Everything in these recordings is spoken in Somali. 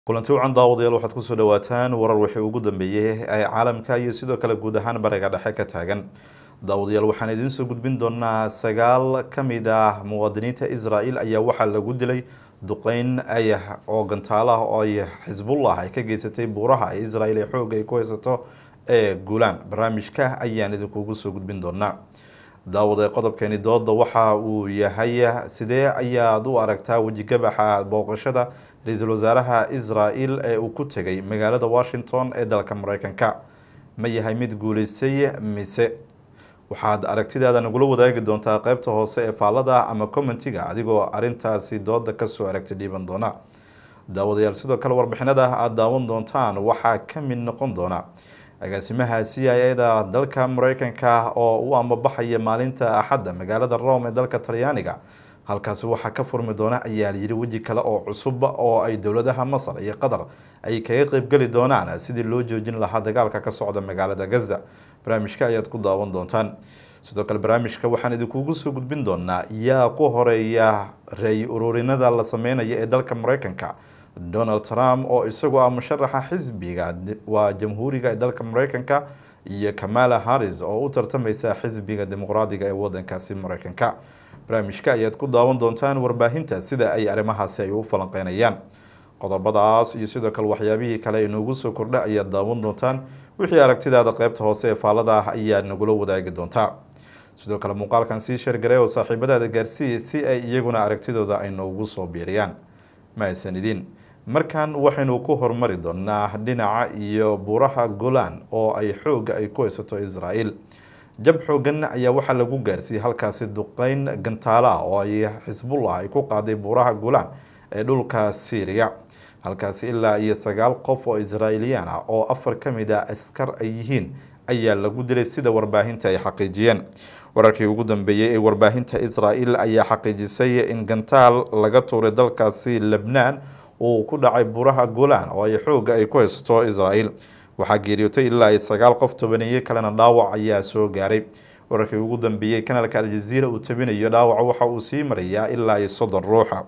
kulanti wacan daawadayaal waxaad kusoo dhawaataan warar wixii ugu dambeeyey ee caalamka iyo sidoo kale guud ahaan bariga dhexe ka taagan daawadayaal waxaan idiin soo gudbin doonaa sagaal ka mid ah muwaadiniinta israel ayaa waxaa lagu dilay duqeyn ay oo gantaalo ah oo ay xisbullah ay ka geysatay buuraha ee israel ee xoogga ay ku haysato ee guulaan barnaamijka ayaan idinkugu soo gudbin doonaa daawada qodobkeeni dooda waxa uu yahay sidee ayaad u aragtaa wejigabaxa booqashada ra-iisul wasaaraha israel ee uu ku tegay magaalada washington ee dalka mareykanka ma yahay mid guuleystay mise waxaad aragtidaada nagula wadaagi doontaa qeybta hoose ee faallada ama commentiga adigoo arintaasi dooda kasoo aragti dhiiban doona daawadayaal sidoo kale warbixinada aada daawan doontaan waxaa ka mid noqon doona agaasimaha c i da dalka mareykanka oo u ambabaxaya maalinta axadda magaalada rome ee dalka talyaaniga halkaasi waxaa ka furmi doona ayaa layidhi weji kale oo cusub oo ay dowladaha masar iyo qatar ay kaga qeybgeli doonaan sidii loo joojin lahaa dagaalka ka socda magaalada gaza barnaamijka ayaad ku daawan doontaan sidoo kale barnaamijka waxaan idinkugu soo gudbin doonaa yaa ku horeeya ray ururinada la sameynaya ee dalka mareykanka donald trump oo isagu ah musharaxa xisbiga waa jamhuuriga ee dalka mareykanka iyo kamala harris oo u tartameysa xisbiga dimuqraadiga ee wadankaasi mareykanka barnaamijka ayaad ku daawan doontaan warbaahinta sida ay arrimahaasi ay u falanqeynayaan qodobadaas iyo sidoo kale waxyaabihii kale ay noogu soo kordha ayaad daawan doontaan wixii aragtidaada qeybta hoose ee faallada ah ayaad nagula wadaagi doontaa sidoo kale muuqaalkan sii sheergaray oo saaxiibadaada gaarsiiyay si ay iyaguna aragtidooda ay noogu soo biiriyaan mahadsan idin markan waxaynu ku hormari doonaa dhinaca iyo buuraha golan oo ay xooga ay ku haysato israel jab xoogan ayaa waxaa lagu gaarsiiyey halkaasi duqeyn gantaalo ah oo ay xisbullah ay ku qaaday buuraha golan ee dhulka syriya halkaasi ilaa iyo sagaal qof oo israailiyaan ah oo afar ka mid a askar ay yihiin ayaa lagu dilay sida warbaahinta ay xaqiijiyeen wararkii ugu dambeeyey ee warbaahinta israel ayaa xaqiijisay in gantaal laga tuuray dalkaasi lebnaan uu ku dhacay buuraha golan oo ay xooga ay ku haysato israel waxaa geeriyootay ilaa ay sagaal qof tobaneeye kalena dhaawac ayaa soo gaaray wararkii ugu dambeeyey kanalka aljaziira uu tabinayo dhaawaca waxa uu sii marayaa ilaa iyo soddon ruuxa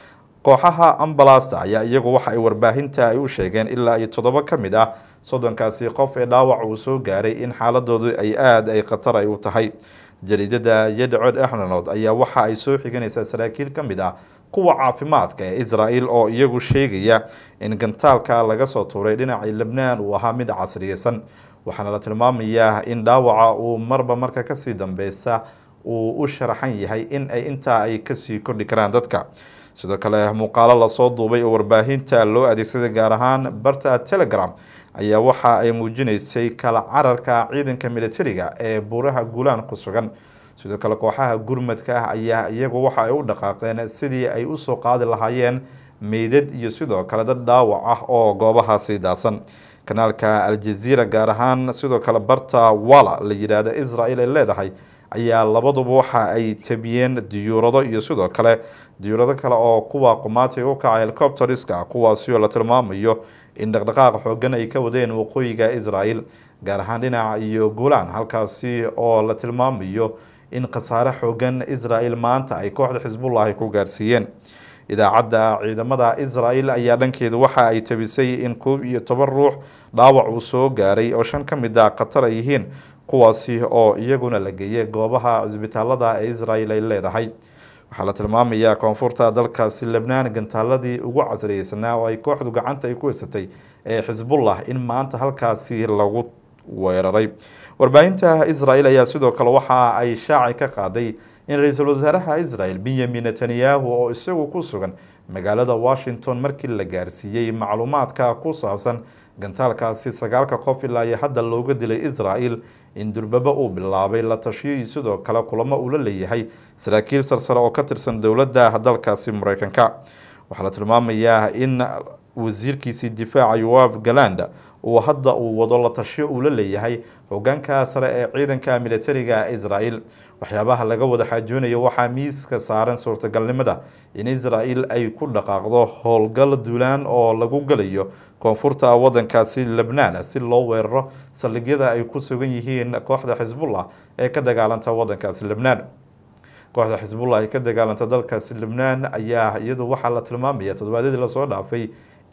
kooxaha ambalasta ayaa iyagu waxa ay warbaahinta ay u sheegeen ilaa iyo toddoba ka mid ah soddonkaasi qof ee dhaawac uu soo gaaray in xaaladoodu ay aada ay khatar ay u tahay jariidada yadcod exnanod ayaa waxa ay soo xiganaysaa saraakiil ka mid ah kuwa caafimaadka ee israel oo iyagu sheegaya in gantaalka laga soo tuuray dhinacii lebnaan uu ahaa mid casriyeysan waxaana la tilmaamayaa in dhaawaca uu marba marka kasii dambeysa uu u sharaxan yahay in ay intaa ay kasii kordhi karaan dadka sidoo kale muuqaalo lasoo duubay oo warbaahinta loo adeegsaday gaar ahaan barta telegram ayaa waxa ay muujineysay kala cararka ciidanka militariga ee buuraha guulaan ku sugan sidoo kale kooxaha gurmadka ah ayaa iyagu waxa ay u dhaqaaqeen sidii ay usoo qaadi lahaayeen meydad iyo sidoo kale dad dhaawac ah oo goobahaasi daasan kanaalka aljaziira gaar ahaan sidoo kale barta wala la yidhaahdo israel ay leedahay ayaa labaduba waxa ay tabiyeen diyuurado iyo sidoo kale diyuurado kale oo kuwa qumaatay u kaca helicopteriska kuwaasi oo la tilmaamayo in dhaqdhaqaaq xoogan ay ka wadeen waqooyiga israel gaar ahaan dhinaca iyo guulaan halkaasi oo la tilmaamayo in khasaare xoogan israel maanta ay kooxda xisbullah ay ku gaarsiiyeen idaacadda ciidamada israel ayaa dhankeedu waxa ay tabisay in koob iyo toban ruux dhaawac uu soo gaaray oo shan ka mid a khatar ay yihiin kuwaasi oo iyaguna la geeyay goobaha cisbitaalada ee israel ay leedahay waxaa la tilmaamayaa koonfurta dalkaasi lebnaan gantaaladii ugu casriyeysanaa oo ay kooxdu gacanta ay ku haysatay ee xisbullah in maanta halkaasi lagu weeraray warbaahinta israel ayaa sidoo kale waxa ay shaaci ka qaaday in ra-iisul wasaaraha israel benyamin netanyahu oo isagu ku sugan magaalada washington markii la gaarsiiyey macluumaadka ku saabsan gantaalkaasi sagaalka qof ilaa iyo hadda looga dilay israel in durbaba uu bilaabay la tashiyo iyo sidoo kale kulamo uu la leeyahay saraakiil sarsare oo ka tirsan dowladda dalkaasi mareykanka waxaa la tilmaamayaa in wasiirkiisii difaaca yoaf galanda uu hadda uu wado la tashiyo uu la leeyahay hogaanka sare ee ciidanka militariga israel waxyaabaha laga wada xaajoonayo waxaa miiska saaran suurtagalnimada in israel ay ku dhaqaaqdo howlgal duulaan oo lagu galayo koonfurta wadankaasi lebnaan si loo weeraro saldhigyada ay ku sugan yihiin kooxda xisbullah ee ka dagaalanta wadankaasi lebnaan kooxda xisbullah ee ka dagaalanta dalkaasi lebnaan ayaa iyadu waxaa la tilmaamaya toddobaadyadii lasoo dhaafay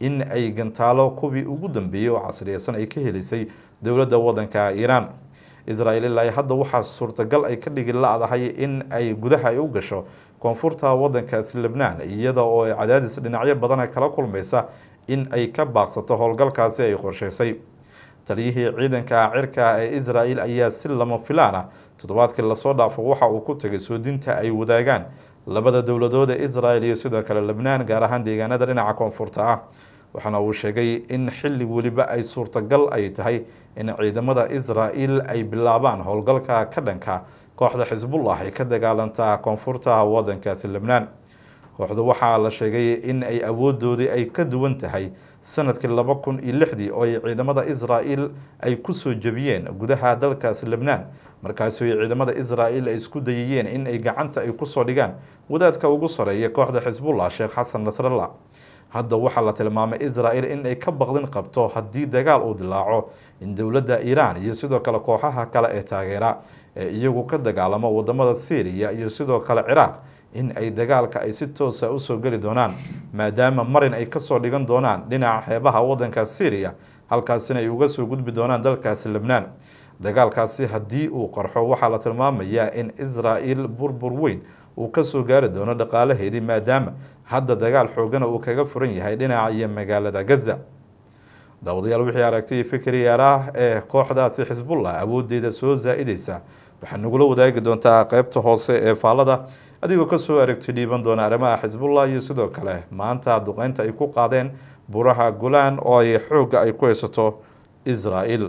in ay gantaalo kuwii ugu dambeeyey oo casriyeysan ay ka helisay dowladda waddanka iiraan israel ilaa hadda waxaa suurtagal ay ka dhigi la-dahay in ay gudaha ay u gasho koonfurta waddankaasi lebnaan iyada oo ay cadaadis dhinacyo badana kala kulmaysa in ay ka baaqsato howlgalkaasi ay qorsheysay taliyihii ciidanka cirka ee israel ayaa si lama filaan ah toddobaadkii lasoo dhaafo waxa uu ku tegay soodinta ay wadaagaan labada dowladood ee israel iyo sidoo kale lebnaan gaar ahaan deegaanada dhinaca koonfurta ah waxaana uu sheegay in xilli weliba ay suurtagal ay tahay in ciidamada israel ay bilaabaan howlgalka ka dhanka kooxda xisbullah ay ka dagaalantaa koonfurta wadankaasi lebnaan kooxdu waxaa la sheegay in ay awoodoodii ay ka duwan tahay sanadkii laba kun iyo lixdii oo ay ciidamada israel ay kusoo jebiyeen gudaha dalkaasi lebnaan markaasoo ay ciidamada israel ay isku dayayeen in ay gacanta ay kusoo dhigaan wadaadka ugu sareeya kooxda xisbullah sheekh xasan nasrallah hadda waxaa la tilmaamay israel in ay ka baqdin qabto haddii dagaal uu dilaaco in dowladda iiraan iyo sidoo kale kooxaha kale ee taageera ee iyagu ka dagaalamo wadamada syriya iyo sidoo kale ciraaq in ay dagaalka ay si toosa usoo geli doonaan maadaama marin ay kasoo dhigan doonaan dhinaca xeebaha wadanka syriya halkaasina ay uga soo gudbi doonaan dalkaasi lebnaan dagaalkaasi haddii uu qarxo waxaa la tilmaamayaa in israel burbur weyn uu kasoo gaari doono dhaqaalaheedii maadaama hadda dagaal xoogana uu kaga furan yahay dhinaca iyo magaalada gaza daawadayaal wixii aragtay fikri yaaraah ee kooxdaasi xisbullah awoodeeda soo zaa-ideysa waxaa nagula wadaagi doontaa qeybta hoose ee faalada adigoo kasoo aragti dhiiban doona arrimaha xisbullah iyo sidoo kale maanta duqeynta ay ku qaadeen buraha gulaan oo ay xoogga ay ku haysato israel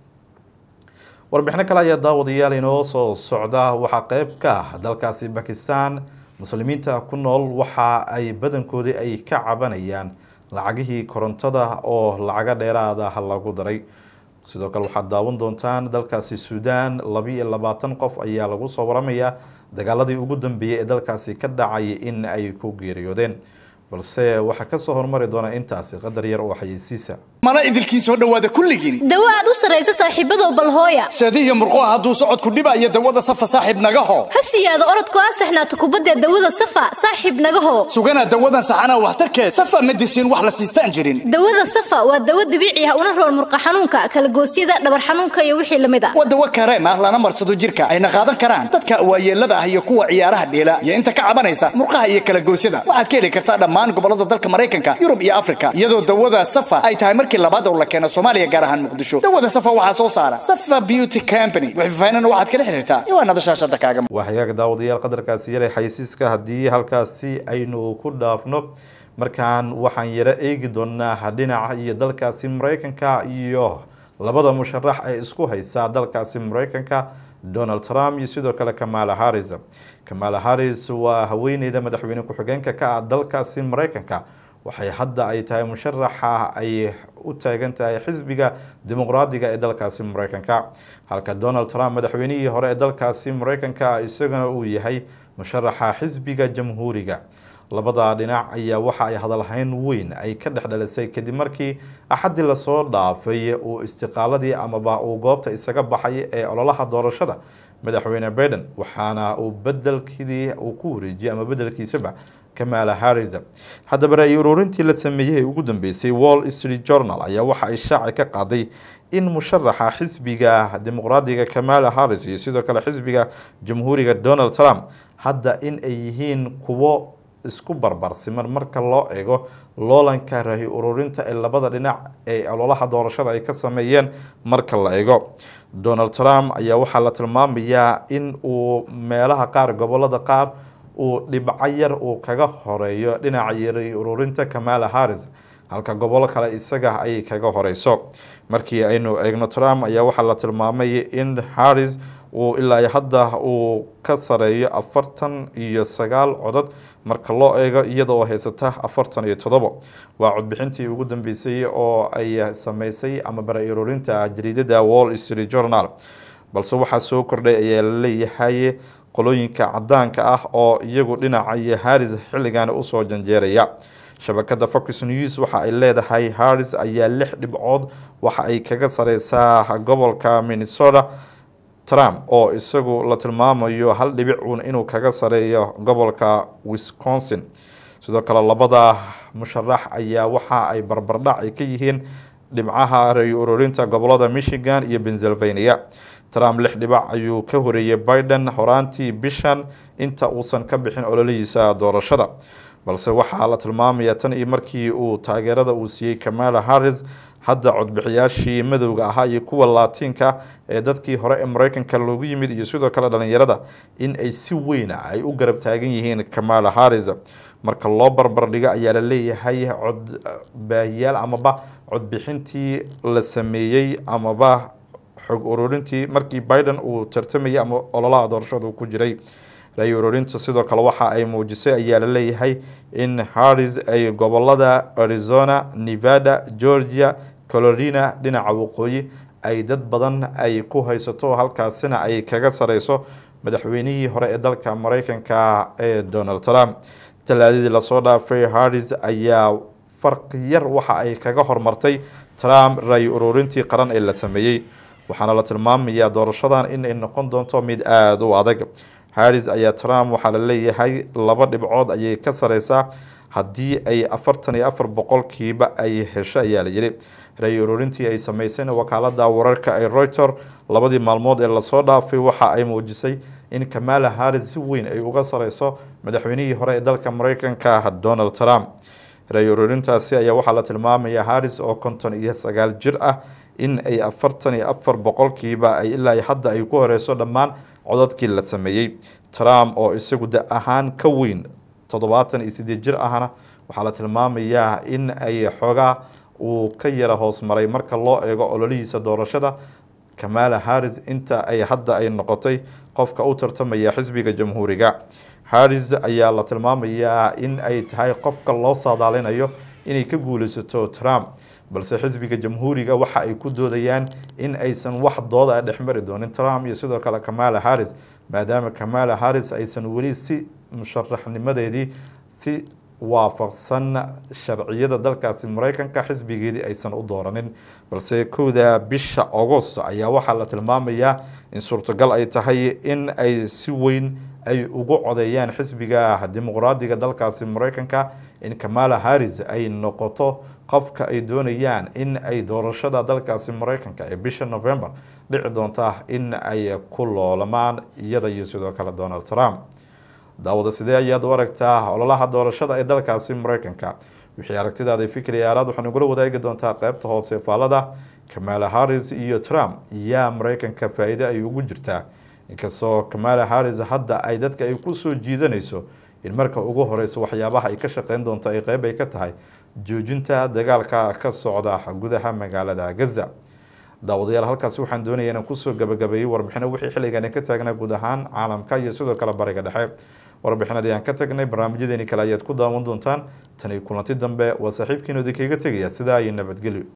warbixino kale ayaa daawadayaal inoo soo socda waxaa qeyb ka ah dalkaasi bakistan muslimiinta ku nool waxa ay badankoodii ay ka cabanayaan lacagihii korontada oo lacago dheeraada lagu daray sidoo kale waxaad daawan doontaan dalkaasi suudaan labiiyo labaatan qof ayaa lagu soo waramayaa dagaaladii ugu dambeeyey ee dalkaasi ka dhacay in ay ku geeriyoodeen balse waxaa kasoo hormari doona intaasi qadar yar oo xayeysiisa mana idilkii soo dhowaada kulligiin dawo aad u sarraysa saaxiibadow balhooya seedihiyo murquha hadduu socodku dhibaayo dawada safa saaxiib nagaho ha siyaado orodku asaxnaato kubaddee dawada safa saaxiib nagaho sugana dawadan saxanaa waxtarkeed safa medisiin wax la siistaan jirin dawada safa waa dawo dabiici ah una rool murqa xanuunka kalagoosyada dhabar xanuunka iyo wixii lamid ah waa dawo kareem ah lana marsado jirka ayna qaadan karaan dadka waayeelada ah iyo kuwa ciyaaraha dheela iyo inta ka cabanaysa murqaha iyo kalagoosyada waxaad ka heli kartaa dhammaan gobolada dalka maraykanka yurub iyo afrika iyadoo dawada safa ay tahay markii labaad oo la keeno soomaaliya gaar ahaan muqdisho dawada safa waxaa soo saara safa beauty company wixfaahina waxaad kala xiriirtaa iwaanada shaashada kaaga waa hagaaga daawadayaal qadarkaasi yare xaysiiska haddii halkaasi aynu ku dhaafno markaan waxaan yaro eegi doonaa dhinaca iyo dalkaasi maraykanka iyo labada musharax ee isku haysa dalkaasi maraykanka donald trump iyo sidoo kale kamala harris kamala harris waa haweeneyda madaxweyne ku-xigeenka ka ah dalkaasi maraykanka waxay hadda ay tahay musharaxa ay u taagan tahay xisbiga dimuqraadiga ee dalkaasi maraykanka halka donald trump madaxweynihii hore ee dalkaasi maraykanka isagana uu yahay musharaxa xisbiga jamhuuriga labada dhinac ayaa waxa ay hadalhayn weyn ay ka dhex dhalisay kadib markii axaddii lasoo dhaafay uu istiqaaladii amaba uu goobta isaga baxay ee ololaha doorashada madaxweyne baiden waxaana uu bedelkidii uu ku wareejiyey ama bedelkiisaba kamala harris haddaba ra-i ururintii la sameeyey ee ugu dambeysay wall street journal ayaa waxa ay shaaci ka qaaday in musharaxa xisbiga dimuqraadiga kamala harris iyo sidoo kale xisbiga jamhuuriga donald trump hadda in ay yihiin kuwo isku barbarsiman marka loo eego loolanka rahi ururinta ee labada dhinac ee ololaha doorashada ay ka sameeyeen marka la eego donald trump ayaa waxaa la tilmaamayaa in uu meelaha qaar gobolada qaar uu dhibco yar uu kaga horeeyo dhinaca rahi ururinta kamala harris halka gobolo kale isaga ay kaga horeyso markii aynu eegno trump ayaa waxaa la tilmaamay in harris uu ilaa hadda uu ka sareeyo afartan iyo sagaal codod marka loo eego iyada oo haysata afartan iyo todobo waa codbixintii ugu dambeysay oo ay sameysay ama bara ururinta jariidada wall street journal balse waxaa soo kordhay ayaa laleeyahay qolooyinka cadaanka ah oo iyagu dhinaca iyo harris xilligan usoo janjeeraya shabakada fox news waxa ay leedahay harris ayaa lix dhibcood waxa ay kaga sareysaa gobolka minnesota trump oo isagu la tilmaamayo hal dhibic uun inuu kaga sareeyo gobolka wisconsin sidoo kale labada musharax ayaa waxa ay barbardhac ay ka yihiin dhibcaha ray ururinta gobolada michigan iyo pennsylvania trump lix dhibac ayuu ka horeeyey biden horaantii bishan inta uusan ka bixin ololihiisa doorashada balse waxaa la tilmaamaya tan iyo markii uu taageerada uu siiyey kamala harris hadda codbixiyaashii madowga ahaa iyo kuwa laatiinka ee dadkii hore ee mareykanka loogu yimid iyo sidoo kale dhalinyarada in ay si weyna ay u garab taagan yihiin kamala harris marka loo barbardhigo ayaa la leeyahay codbaahiyaal amaba codbixintii la sameeyey amaba xog ururintii markii biden uu tartamayay ama ololaha doorashada uu ku jiray ray ururinta sidoo kale waxa ay muujisay ayaa la leeyahay in harris ay gobolada arizona nevada georgia colorina dhinaca waqooyi ay dad badan ay ku haysato halkaasina ay kaga sareyso madaxweynihii hore ee dalka mareykanka ee donald trump talaadadii lasoo dhaafay harris ayaa farqi yar waxa ay kaga hormartay trump ray ururintii qaran ee la sameeyey waxaana la tilmaamayaa doorashadan inay noqon doonto mid aada u adag harris ayaa trump waxaa la leeyahay laba dhibcood ayay ka sareysaa haddii ay afartan iyo afar boqolkiiba ay hesho ayaa la yidhi ray ururintii ay sameysayna wakaalada wararka ee reuter labadii maalmood ee lasoo dhaafay waxa ay muujisay in kamala harris si weyn ay uga sareyso madaxweynihii hore ee dalka mareykanka donald trump ray ururintaasi ayaa waxaa la tilmaamaya harris oo konton iyo sagaal jir ah in ay afartan iyo afar boqolkiiba ay ilaa hadda ay ku horeyso dhammaan codadkii la sameeyey trump oo isagu da ahaan ka weyn toddobaatan iyo sideed jir ahna waxaa la tilmaamayaa in ay xoogaa uu ka yara hoos maray marka loo eego ololihiisa doorashada kamala harris inta ay hadda ay noqotay qofka u tartamaya xisbiga jamhuuriga harris ayaa la tilmaamayaa in ay tahay qofka loo saadaalinayo inay ka guuleysato trump balse xisbiga jamhuuriga waxa ay ku doodayaan in aysan wax dooda a dhexmari doonin trump iyo sidoo kale kamala harris maadaama kamala harris aysan weli si musharaxnimadeedii si waafaqsan sharciyada dalkaasi mareykanka xisbigeedii aysan u dooranin balse kowda bisha agost ayaa waxaa la tilmaamayaa in suurtagal ay tahay in ay si weyn ay ugu codeeyaan xisbiga dimuqraadiga dalkaasi mareykanka in kamala harris ay noqoto qofka ay doonayaan in ay doorashada dalkaasi mareykanka ee bisha november dhici doonta in ay ku loolamaan iyada iyo sidoo kale donald trump daawada sidee ayaad u aragtaa ololaha doorashada ee dalkaasi mareykanka wixii aragtidaada fikri aalaad waxaan ugula wadaagi doontaa qeybta hoose faalada kamala harris iyo trump yaa mareykanka faa-iide ay ugu jirtaa inkastoo kamala harris hadda ay dadka ay kusoo jiidanayso in marka ugu horeyso waxyaabaha ay ka shaqeyn doonto ay qeyb ay ka tahay joojinta dagaalka ka socda gudaha magaalada gaza daawadayaal halkaasi waxaan doonaya inaan kusoo gabagabeeyey warbixino wixii xilligan ka taagnaa guud ahaan caalamka iyo sidoo kale bariga dhexe warbixinadii aan ka tagnay barnaamijyadeeni kale ayaad ku daawan doontaan tani kulanti dambe waa saaxiibkiinu idinkaga tegaya sidaa iyo nabadgelyo